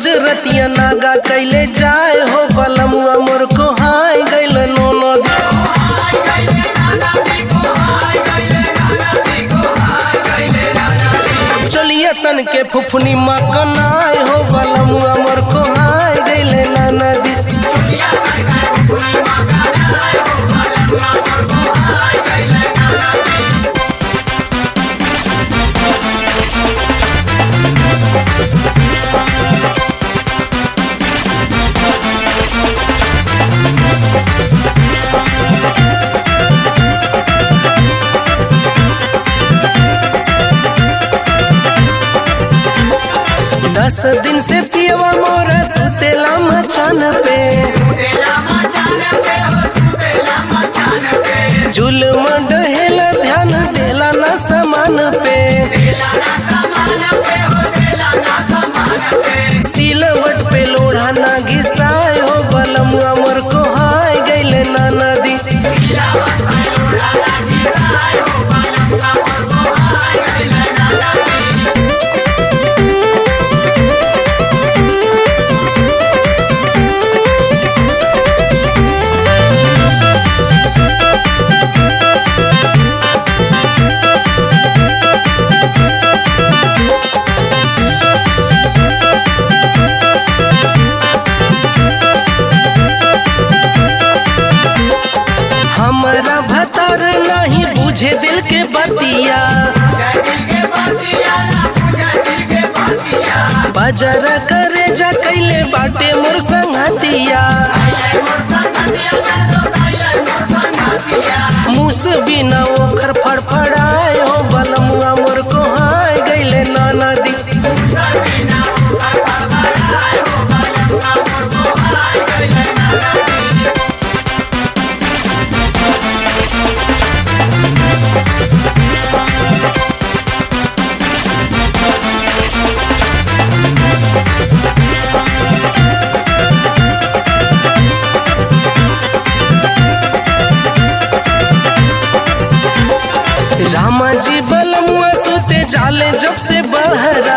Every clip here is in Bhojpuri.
रोज रतिया नागा कैले जाए हो बलमुआ मोर को हाय गैल नोनो चलिए तन के फुफनी मकनाय हो बलमुआ मोर को हाय गैल नदी दस दिन से पियवा मोरा सुतेला मचान पे जुलम डहेला ध्यान देला ना समान पे सिलवट पे लोढ़ा ना घिसाए हो बलमुआ मोर को हाय गैले ना नदी हमारा भतर नहीं बुझे दिल के बतिया बाजार करे जा कैले बाटे मोर संगतिया मुस बिना ओखर फड़फड़ाए हो बलमुआ मोर को हाय गैले ना नदी रामा जी बलमुआ सोते जाले जब से बहरा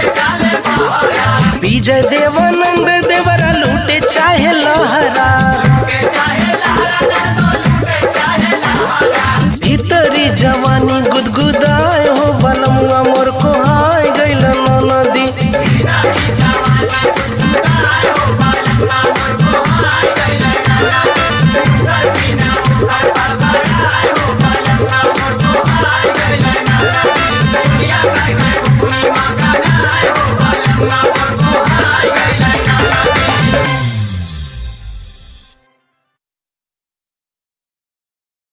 विजय देवानंद देवरा लूटे चाहे लहरा